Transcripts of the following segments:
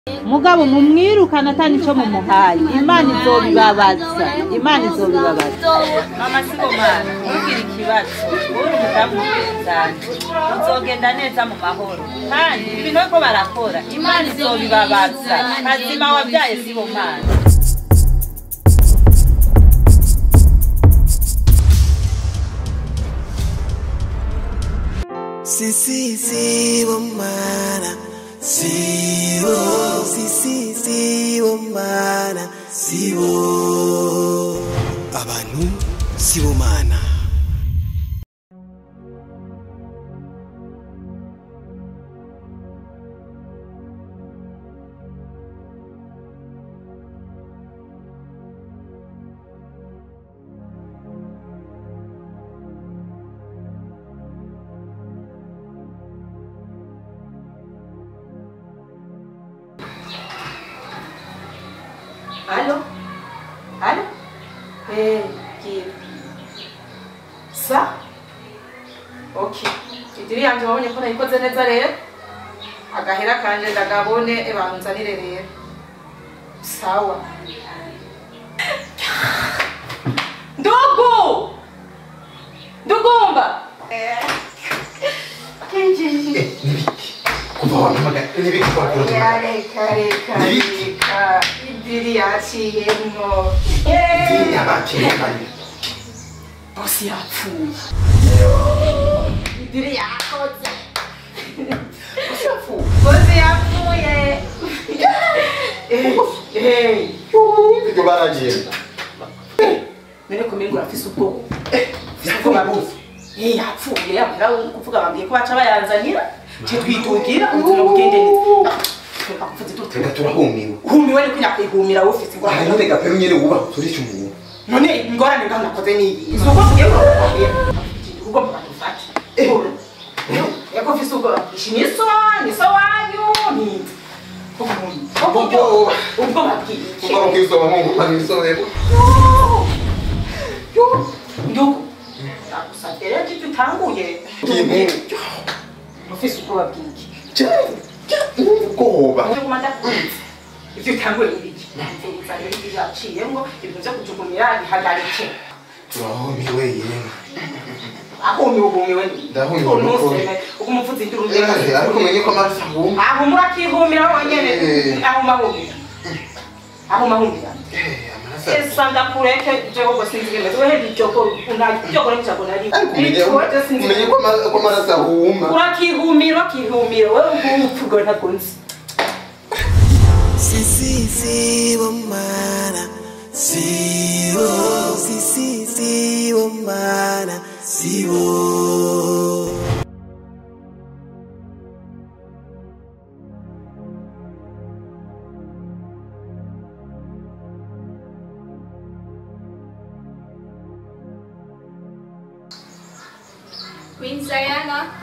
mugabo mumwirukana atani ico mumuhaye imana izobibabaza imana izobibabaza mama sibomana ntugire ikibazo uri umudamu w'ubwenzanje uzogenda neza mu mahoro kandi ibintu bariko barakora imana izobibabaza kazima wabyaye sibomana Si, si, si, bomana. Si, bo. Si, si, si, bomana. Si, bo. Abantu sibomana. Allô Allô Eh, qui Ça Ok. Idiri yanje wabonye ko nayikoze neza rero agahera kanje ndagabone ebanzanire rero sawa ndugu ndugumba kuva wampamagara n'ibikora reka reka reka idiri yaciyemwo yabatekanye bosi yapfuye idiri yakoze bosi yapfuye Eh, eh. ibyo baragenda none kumengo urafise ubwoba ufise ubwoba buzi Eh, yapfuye yamara kuvuga bambwiye ko baca bayanzanira je twitungira ubuzima bugende neza Reka kuvuza itutu. twenda turahumiwe uhumiwe ni kunyakwihumira ufise aha ingorane none gapero nyene wubaha uturisha umuntu none ingorane ngaho nakoze ni iyi si uko tugiye kurababwira ugomba badufate eko ufise ubwoba ishi ni so ni so wanyu ni Ubwoba. ubwoba bw'iki kuva mu kwizoba nkunguka n'isobero ndugu ndagusabye rero ko utanguye ikintu ufise ubwoba bw'iki ubwoba Uje kuma ndakunze ivyo utanguye n'ibiki nzeza rero ibyo yaciyemwo ibintu vyo kujugunyira bihagarike turahumiwe yemwe ahumiwe uhumiwe Ndahumiwe nuko- uguma uvuza induru Yaje, ariko umenye ko amaraso ahuma ahumura akihumira wenyene Eh. ahuma ahumira ahuma ahumira Eh, amaraso esa ndakureke jewe ngo sinzigemeze wehe bijoko unajoko n'ibyago nari ariko umenye umenye ko ama- ko amaraso ahuma urakihumira urakihumira wewe ngupfu ngo ntakunzi Si, si, si, bomana. Si, bo. Si, si, si, bomana. Si, bo. Queen Diana.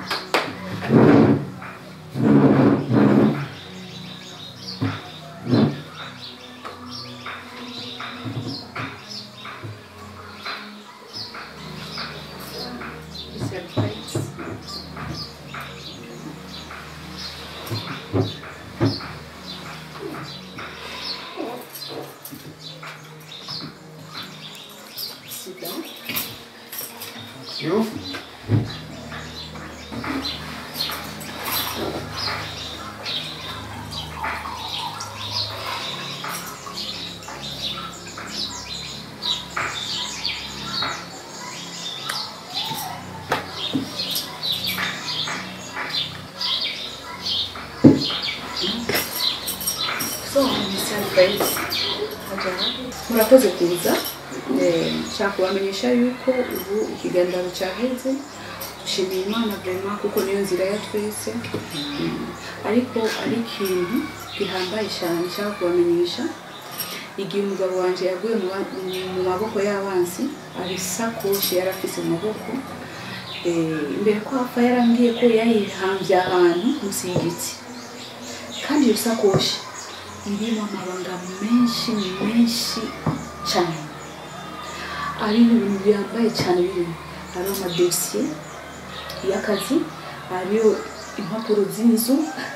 yo So, Mr. Friends, murakoze kuza Eh, nshaka kubamenyesha yuko ubu ikiganiro cyaheze dushimiye imana vrema kuko niyo nzira ya twese Mm. ariko ari ikintu gihambaye cyane nshaka kubamenyesha igihe umugabo wanjye yaguye mu ba- mu maboko y'abansi ari isakoshi yari afise mu maboko Eh, imbere ko apfa yarambwiye ko yayihambye ahantu munsi y'igiti kandi iyo sakoshi irimo amabanga menshi menshi cyane ari ibintu bihambaye cyane birimo hariho amadosiye y'akazi hariho impapuro z'inzu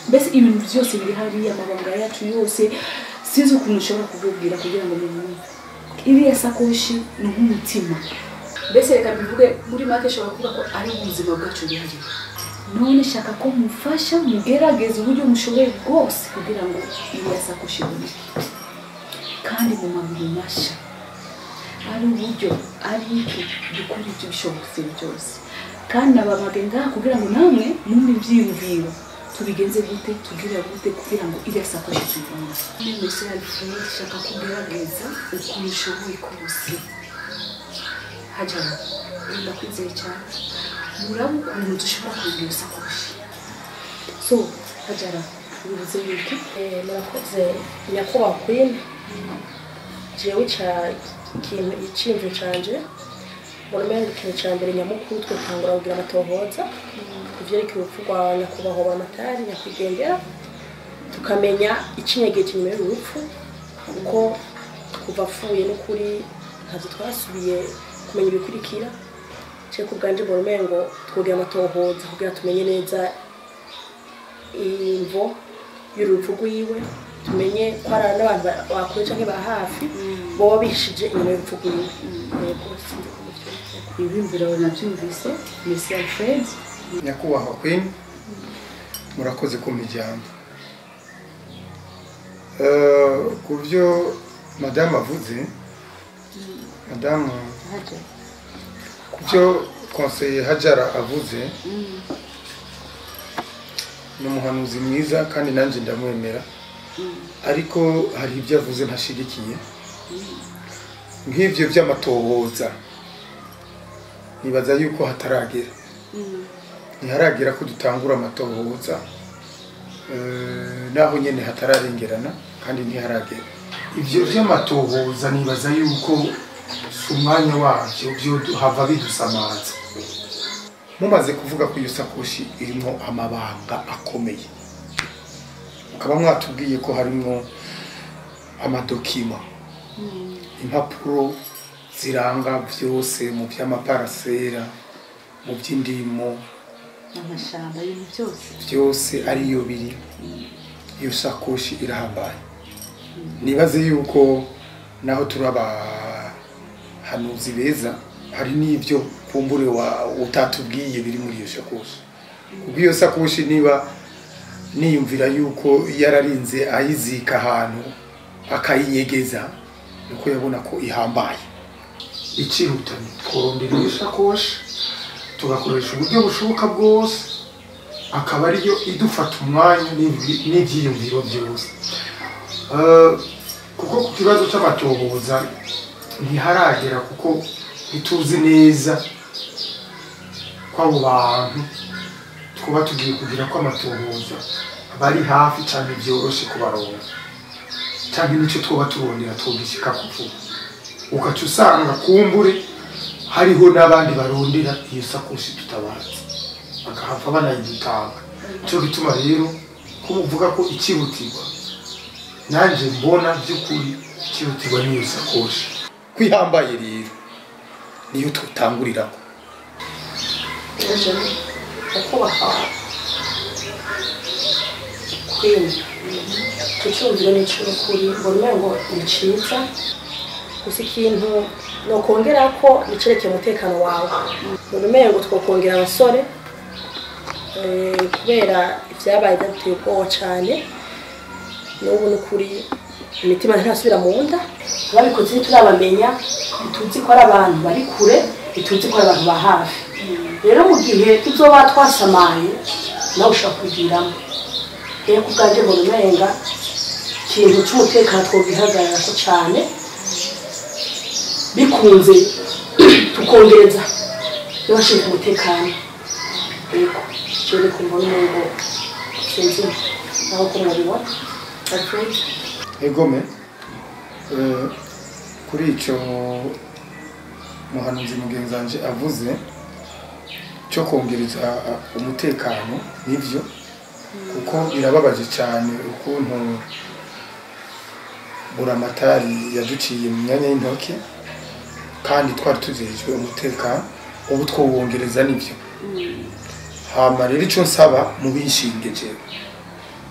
mbese ibintu byose biri hariya amabanga yacu yose sinzi ukuntu ushobora kubibwira kugira ngo mubumve iriya sakoshi ni nk'umutima mbese reka mbivuge muri make ishobora kuvuga ko ari ubuzima bwacu bihari none shaka ko mufasha mugerageza uburyo mushoboye bwose kugira ngo iriya sakoshi iboneke kandi mu maguru mashya ari uburyo ari iki dukora ibyo bishobotse byose kandi nababage ngaha kugira ngo namwe mumve ibyiyumviro tubigenze gute tubwira gute kugira ngo iriya sakoshi tuyibone mbese alfred shaka kugerageza ukuntu ushoboye kose hajara ndakwizeye cyane muraba ukuntu dushobora kugira iyo sakoshi so hajara bivuze yuko Eh, murakoze nyakubahwa queen jewe ca ikintu iciyumviro canje murumenga ikintu ca mbere nyamukuru twe tangura kugira amatohoza ivyerekeye urupfu rwa nyakubahwa bamatari nyakwigendera tukamenya icinyegeje inyuma y'uru rupfu kuko kuva apfuye n'ukuri ntabwo twasubiye kumenya ibikurikira cye ku bwanje murumengo twogira amatohoza kugira tumenye neza imvo y'urupfu rwiwe tumenye ko hari n'abantu ba- bakure canke ba hafi boba bishije inyuma y'urupfu rwiwe yego sinzi ko muvyumva. ibiyumviro nabyumvise mesi alfred nyakubahwa queen murakoze kumpa ijambo Eh, ku byo madamu avuze madamu ku byo konseye hajara avuze ni umuhanuzi mwiza kandi nanjye ndamwemera ariko hari ibyo avuze ntashigikiye nk'ibyo by'amatohoza nibaza yuko hataragera ntiharagera ko dutangura amatohoza eh, naho nyine hatararengerana kandi ntiharagera ibyo by'amatohoza nibaza yuko si umwanya wabyo byo hava bidusamaza mumaze kuvuga ko iyo sakoshi irimo amabanga akomeye mukaba mwatubwiye ko harimo amadokima impapuro ziranga byose mu by'amaparasera mu by'indimo amashamba ibintu byose byose ariyo biri iyo sakoshi irahambaye nibaze yuko naho turi abahanuzi beza hari n'ibyo kumbure wa utatubwiye biri muri iyo sakoshi kubwo iyo sakoshi niba niyumvira yuko yararinze ayizika ahantu akayinyegeza nuko yabona ko ihambaye ikiruta ni tworondera iyo sakoshi tugakoresha uburyo bushoboka bwose akaba ariyo idufata umwanya n'ibi- n'ibyiyumviro byose Eh, kuko ku kibazo cy'amatohoza ntiharagera kuko ntituzi neza ko abo bantu twaba tugiye kugira ko amatohoza bari hafi cyane byoroshye kubaronga cyangwa nicyo twaba turondera twogishyika ku vuba ugaca usanga kumbure hariho n'abandi barondera iyo sakoshi tutabazi bakahava banayidutanga cyo gituma rero ko uvuga ko ikihutirwa nanjye mbona by'ukuri ikihutirwa n'iyo sakoshi kwihambaye rero niyo tutanguriraho ejo nyakubahwa queen icyo cyumviro ni icy'ukuri murumengo ni cyiza gusa ikintu nokongera ko nicerekeye umutekano wawe murumengo twokongera abasore eh, kubera ibyabaye byaduteye ubwoba cyane n'ubu ni ukuri imitima ntirasubira mu nda ababikoze ntiturabamenya ntituzi ko ari abantu bari kure ntituzi ko ari abantu ba hafi rero mu gihe tuzoba twasamaye nawe ushobora kubigiramo rero ku bwanjye mbona umenga ikintu cy'umutekano twogihagarara ko cyane bikunze tukongereza n'abashinzwe umutekano yego icyo ni kumva n'umuntu sinzi naho ko mubibona alfred egome eh, kuri icyo muhanuzi mugenzi wanje avuze cyo kongereza uh, umutekano nibyo kuko birababaje cyane ukuntu buramatari yaduciye mu myanya y'intoki kandi twari tuzejwe umutekano ubu twowongereza nibyo hama rero icyo nsaba mu binshinge jewe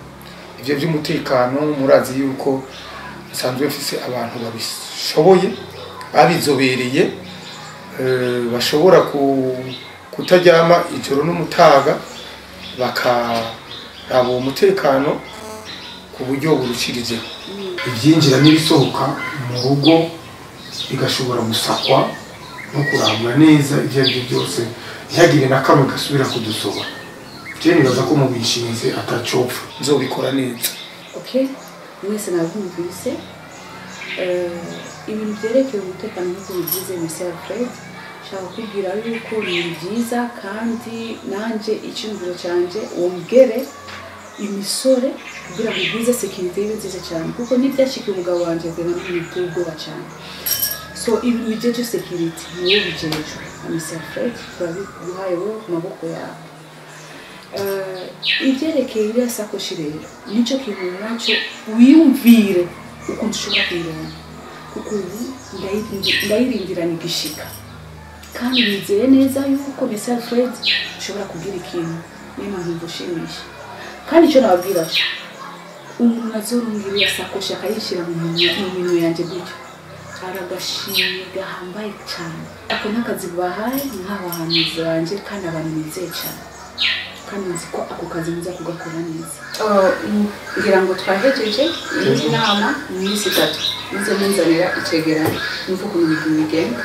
ibyo by'umutekano murazi yuko nsanzwe mfise abantu babishoboye babizobereye eh, bashobora ku- kutaryama ijoro n'umutaga bakaraba uwo mutekano ku buryo burushirijeho ibyinjira n'ibisohoka mu rugo bigashobora gusakwa no kurangura neza ibyo ari byo byose ntihagire na kamwe gasubira kudusoba je nibaza ko mu bishinze atacopfa nzobikora neza okay mwese nabyumvise Eh, ibintu byerekeye umutekano nk'uko bigize Mr. Fred nshaka kubwira yuko ni byiza kandi nanjye icyumviro cyanjye wongere imisore kugira ngo ubwize sekirite ibe nziza cyane kuko n'ibyashikiye umugabo wanjye kugira ngo biteye ubwoba cyane so ibintu bigeje sekirite ni wowe bijejwe na Mr. Fred turabiguhaye wowe ku maboko yawe Eh, ibyerekeye iriya sakoshi rero nicyo kintu nacyo wiyumvire ukuntu ushobora kuyironka kuko ubu ndayirindi- ndayirindirana igishika kandi nizeye neza yuko Mr. Fred ushobora kugira ikintu niyo mpamvu ngushimisha kandi icyo nababwira cyo umuntu azorunga iriya sakoshi akayishyira mu minwe mu minwe yanjye gutyo aragashimye gahambaye cyane ako ni akazi bahaye nk'abahanuzi banjye kandi abantu nizeye cyane kandi nzi ko ako kazi muza kugakora neza ngira ngo twahejeje iyi nama mu minsi itatu muze munzanira icegeranyo numva ukuntu ibintu bigenda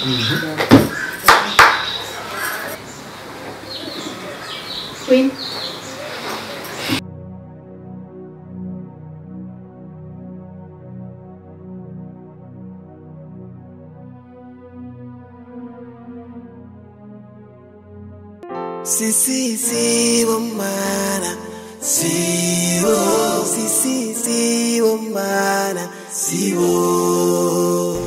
Queen. Si, si, si, bomana. Si, oh, si, si, si, bomana. Si, oh.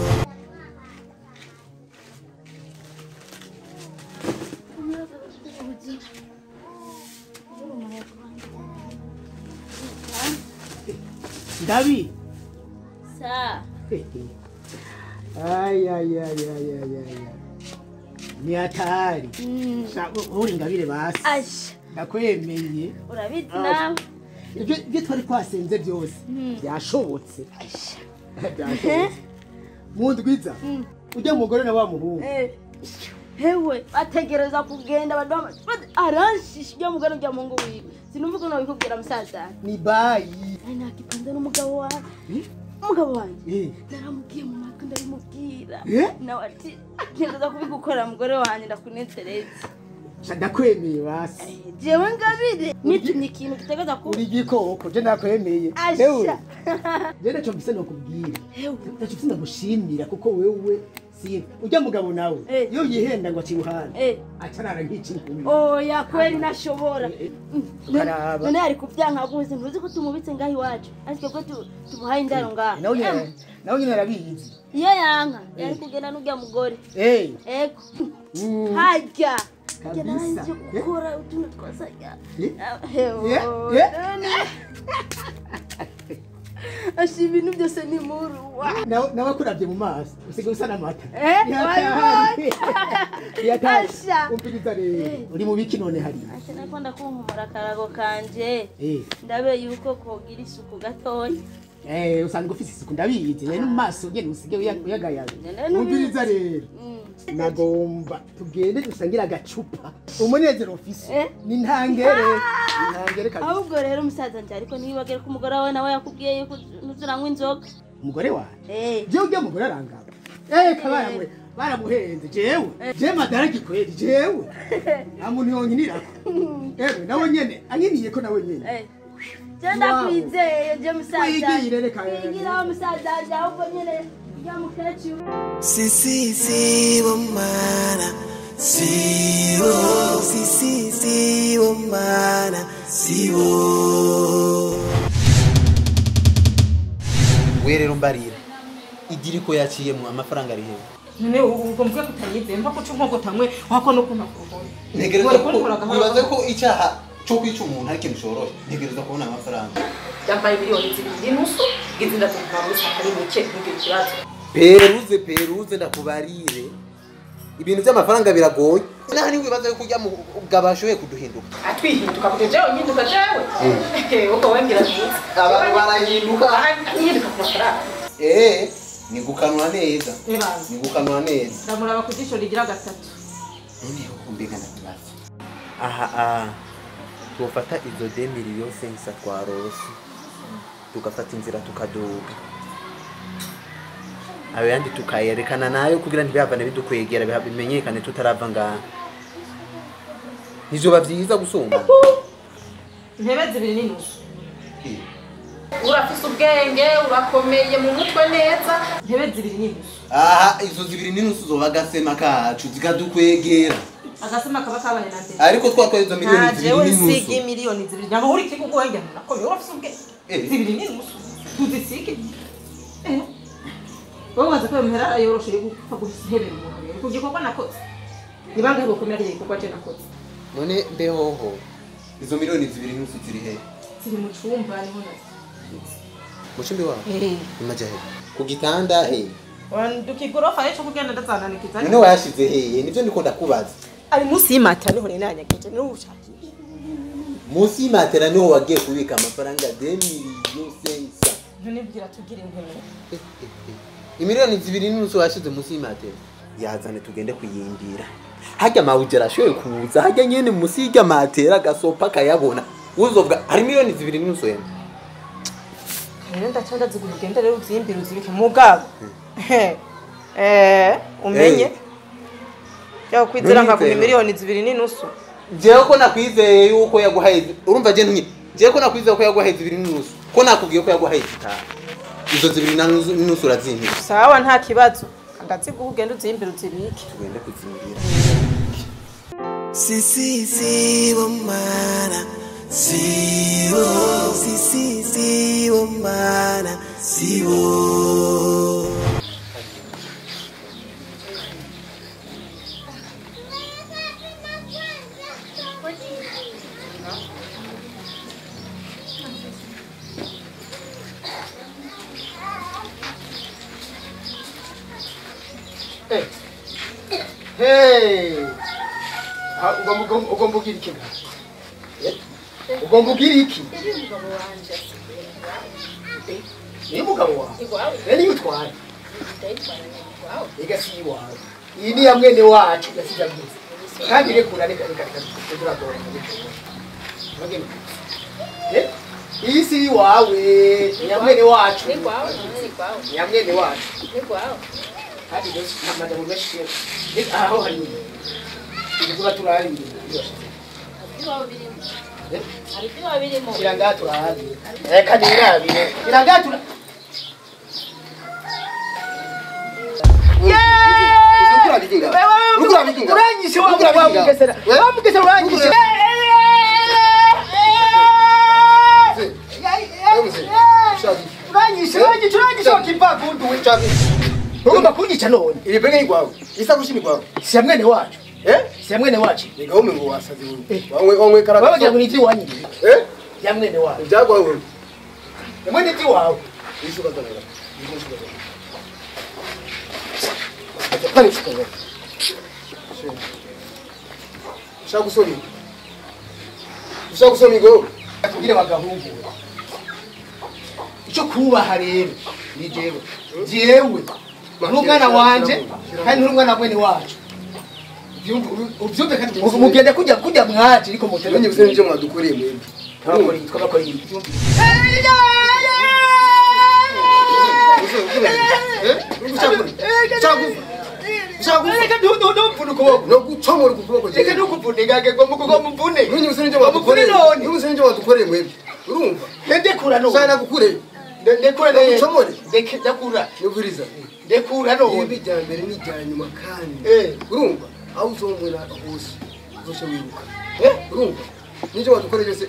Davi. Sa. Ay, ay, ay, ay, ay, ay. ay. Ni hatari. Uri ngabire basi. Asha. Ndakwemeye. Urabizi Asha. nawe. Ibyo ibyo twari twasenze byose byashobotse. Byashobotse. Mundwiza. Ujya mugore na wa muhungu. hewe bategereza kugenda baduha aranshisha ujya mugana ujya mu ngo wiwe sinumva ukuntu babikubwira musaza Ni bayi. ari nakipanze n'umugabo wawe umugabo wanjye Eh. naramubwiye mu matwi ndabimubwira Eh? nawe ati agendeza kubigukorera mugore wanjye ndakunezereza Sha ndakwemeye basi. jewe ngabire nitumye ikintu kitegeza ku Uri igikoko je ndakwemeye. Asha. Hewe. Je naco mbise nokubwira. Hewe. Naco mbise ndagushimira kuko wewe si ujya mugabo nawe. Eh. Iyo yihenda ngo aciruhana. Eh. Acarara nk'iki nkumi. oya kweli nashobora Ukaraba. none ari kubyanka guze ntuzi ko tumubitse ngaho iwacu ariko twebwe tu- tumuhaye indaro ngaho Nawe nyine nawe nyine arabizi. iyo yanka yari kugenda n'ujya mugore Eh. ego Mm. hajya Kabisa. jya naranze Eh? gukora utuntu twasajya Eh? hewo Eh? Eh? asha ibintu byose ni muruwa nawe nawe akuravye mu maso usigaye usa n'amata Eh, Yatari. Yatari. Asha. umviriza rero uri mu biki none hari asha nakunda kunkumura akarago kanje eh ndabe yuko kogira isuku gatoya eh usanga ufise isuku ndabizi rero mu maso ngene usigaye uya- uyagayaga None nubizi. umviriza rero nagomba tugende dusangire agacupa umunezero ufise Eh? ni ntangere ni ntangere kabisa ahubwo rero umusaza njye ariko ntibagere ko umugore wawe nawe yakubwiye yuko ntuzuranywa inzoga umugore wawe Eh. jewe ujya mugore arangaba eh kabaramwe baramuhenze jewe jewe madara gikweri jewe nta muntu yonkinirako ewe nawe nyene anyiniye ko nawe nyene Eh. Je ndakwizeye je musaza Wigire reka. wigiraho musaza wanjye ahubwo nyine ujya mukecuru Si, si, si, bomana. Si, oh, si, si, si, bomana. Si, oh. we rero mbarira igira ko yaciyemo amafaranga ari hehe none ubwo mvuge ko utanyizeye mva ko uca nk'uko tamwe wako no kuntu akugoye ntegereza ko wibaza ko icyaha cyo kwica umuntu ari ikintu cyoroshye ntegereza kubona amafaranga yambaye miliyoni zibiri n'inusu ngize ndatumva muri saa ari mike ntugire ikibazo peruze peruze ndakubarire ibintu by'amafaranga biragoye naho ni wibaza yuko urya mugabo ashoboye kuduhinduka atwihinduka kuje jewe nhinduka jewe uko wembwira nziza abantu barahinduka nhinduka ku mafaranga eh ni gukanura neza nibanza ni gukanura neza ndamuraba ku jisho rigira gatatu noneho kumbega ndakubaza aha aha twofata izo demiri yose nsa twarose tugafata inzira tukaduga ayo yandi tukayerekana nayo kugira ntibihave bidukwegera biha- bimenyekane tutarava ngaha ntizoba vyiza gusumba intebe zibiri n'inusu urafise ubwenge urakomeye mu mutwe neza intebe zibiri n'inusu aha izo zibiri n'inusu zoba agasema kacu zikadukwegera agasema kaba kabaye na ndende ariko twatwaye izo miliyoni nta zibiri jewe n'inusu nsige miliyoni zibiri nyama uri kigo ubwenge nakomeye urafise ubwenge Eh. zibiri n'inusu tuzisige Eh. wowe waza ko muhera yoroshe yo gupfa guhebera umuntu rero ku gikorwa nakoze ni bangahe bokomera kiriya gikorwa je nakoze none mbehoho izo miliyoni zibiri n'inusu ziri he ziri mu cumba niho nazo mucimbi wawe Eh. imaja he ku gitanda he dukigorofa ejo kugenda ndazananikiza none wayashize heye nivyo ndiko ndakubaza ari munsi y'imata niho ninanyageje n'ubushakisha munsi y'imatera niho wagiye kubika amafaranga demiriyo sensa ntunibwira tugira inkumi imiliyoni zibiri n'inusu washize munsi y'imatera yazane tugende kuyimbira harya mawujera ashoboye kuza harya nyene munsi y'irya matera agasopa akayabona uzovuga hari miliyoni zibiri n'inusu yene rero ndaca ndazigura ugende rero uzimbire uzibike mugabo eh umenye yo kwizera nkaguha Ntunyizere. miliyoni zibiri n'inusu jewe ko nakwizeye yuko yaguhaye zi- urumva je ntunye jewe ko nakwizeye ko yaguhaye zibiri n'inusu ko nakubwiye ko yaguhaye zitanu izo zibiri na nusu- n'inusu urazimpira sawa nta kibazo ndaziguha ugende uzimbire uzibike tugende kuzimbira Sisi sibo mana sibo Sisi sibo mana sibo Hey! Ah, ugomba ugomba- ugomba ugira iki ngaho? Eh? ugomba ugira iki ni umugabo wawe rero niyo utwaye ega si iwawe iyi ni ya mwene wacu yasize agize kandi rekura reka reka reka turadora iyi si iwawe ni ya mwene wacu ni ya mwene wacu kandi rero nta majambo menshi reka aho hari ibyo turarira kiranga turarira reka nirabire kiranga tura uranyishe wa wa mugesera wa mugesera uranyishe uranyishe uranyishe uranyishe wakivagundu we ugomba kunyica none iri benge ni kwawe isakoshi ni kwawe si ya mwene wacu eh si ya mwene wacu ega ume ngo wasazi wewe wamwe wamwe karaka wabagira ngo ni iby'iwanyu eh ya mwene wacu ibyagwa wewe ya mwene iby'iwawe ishuka tanera pani shuka wewe shaka kusoni shaka kusoni go atubwire bagahungu icyo kubaha rero ni jewe jewe n'umwana wanje kandi n'umwana mwene wacu ubyumve kandi mugende kujya kujya mwaje ariko mutebe Mwenye visema nje mwadukoreye mwembi twabakora iyi twabakora iyi reka ntumvune ukuboko no gucomora ukuboko je reka ntukuvune ngage ngo muvune Mwenye visema nje muvune mwadukoreye none Mwenye visema nje mwadukoreye mwembi urumva ndekura none sana gukureye ndekura Nagucomore? ndekura nubiriza ndekura none ibi rya mbere ni irya nyuma kandi eh urumva aho uzomwera hose uzosha wiruka eh urumva n'icyo wadukoreye byose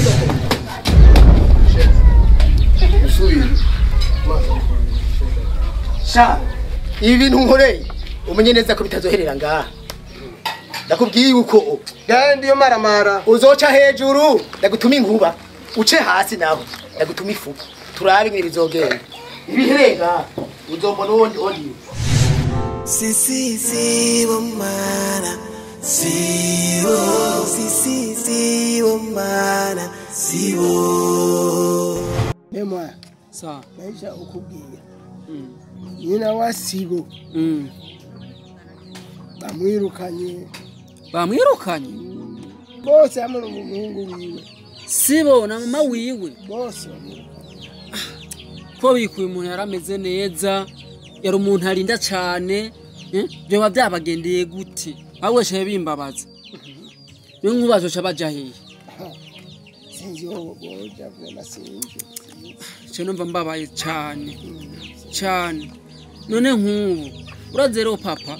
usubire maze sha ibi bintu nkoreye umenye neza ko bitazoherera ngaha ndakubwiye yuko kandi iyo maramara uzoca hejuru ndagutuma inkuba uce hasi naho ndagutuma ifu turabe ingene bizogenda ibihereye ngaha uzombona uwondi uwondi Sisi sibo mana sibo sisi sibo mana sibo nemwa sawa maisha ukubwira nyina wa sibo bamwirukanye bamwirukanye bose hamwe n'umuhungu wiwe sibo na mama wiwe bose bamwirukanye ko bikuye umuntu yari ameze neza yari umuntu arinda cyane eh, byoba byabagendeye gute ahubwo shaye bimbabaza niyo nkubazo ca baja hehe sinzi wowe boja vema sinzi cyo numva mbabaye cyane cyane none nk'ubu uraze rero papa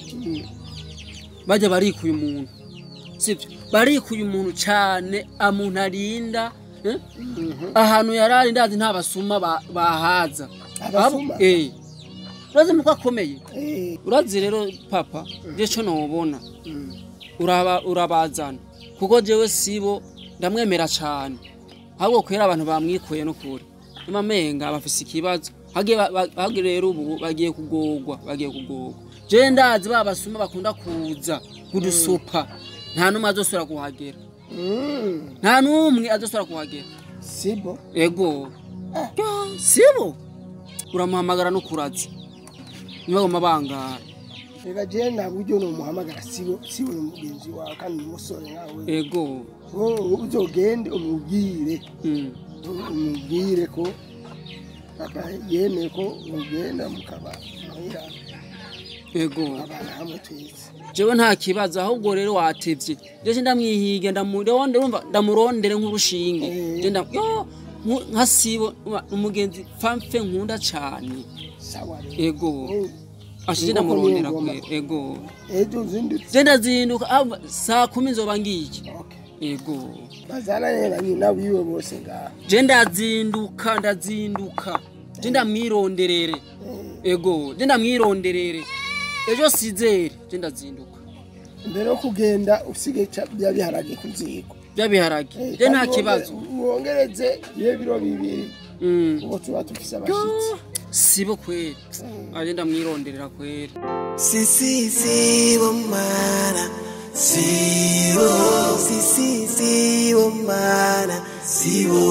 bajya barikuye umuntu sibyo barikuye umuntu cyane amuntu arinda eh? ahantu yari ari ndazi nta basuma ba- bahaza Abasuma? Abo- eh urazi muko akomeye urazi rero papa je cyo nobona uraba urabazana kuko jewe sibo ndamwemera cyane ahubwo kwera abantu bamwikuye no kure imamenga bafise ikibazo hagiye ba- ba- hagiye rero ubu bagiye kugorwa bagiye kugorwa je ndazi ba basuma bakunda kuza kudusupa nta numwe azosubira kuhagera nta numwe azosubira kuhagera sibo ego Ya, sibo uramuhamagara no kuraza ntibagoma bangara reka je nta buryo nomuhamagara sibo sibo ni mugenzi wawe kandi ni umusore nkawe ego wowe uzogende umubwire umubwire ko papa yemeye ko mugenda mukaba muhira ego abana hamwe twese jewe nta kibazo ahubwo rero watevye jeje ndamwihige ndamuronde urumva ndamurondere nk'urushinge je nda yo nku- nka sibo urumva, umugenzi famfe nkunda cane sawa ego ashije Nuko ndamurondera niyo ngoma. kwera ego ejo uzindutse je ndazinduka ahubwo saa kumi nzoba ngiki ego bazananye na nyina wiwe bose ngaha je ndazinduka ndazinduka je ndamwironderere ego je ndamwironderere ejo sizere je ndazinduka mbere yo kugenda usige ca- bya biharage ku ziko byabiharage je nta kibazo wongereze iyo biro bibiri ubu tuba dufise abashitsi sibo kweli aje ndamwironderera kweli sisi sibo mana sibo sisi sibo mana sibo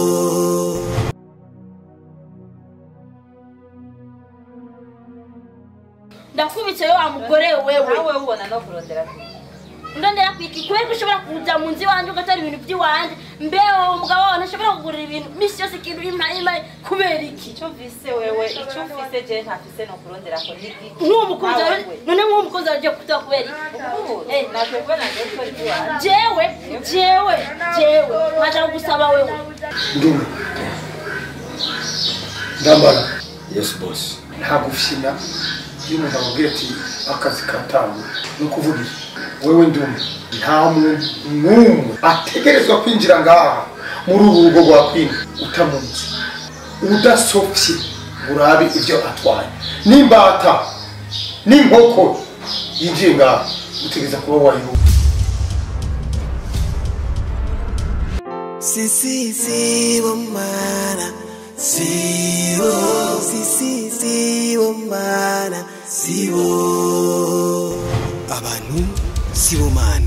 ndakubitse we wa mugore wewe nawe ubona no kurondera kure ndondera kwiki kweri ko ushobora kuza mu nzu iwanjye ugatara ibintu by'iwanjye mbeho umugabo wawe ntashobora kugurira ibintu misi yose ikintu ima ima kubera iki icyo mvise wewe icyo mvise je ntafise no kurondera ko niki nk'uwo mukozi wawe none nk'uwo mukozi wawe ugiye kuza kubera iki eh natwe kubona ngiye gukora iby'iwanjye jewe jewe jewe nkaja kugusaba wewe ndumva ndambara yes boss nta gufyina iyo umuntu amubwira ati akazi katangwe ni ukuvuga iki wewe ndumva nta muntu n'umwe ategerezwa kwinjira ngaha muri uru rugo rwa kwina utamunsi udasopye urabe ibyo atwaye n'imbata n'inkoko yinjiye ngaha utegereza kuba wayihuye sisi sibo mana sibo sisi sibo mana sibo abantu sibo mana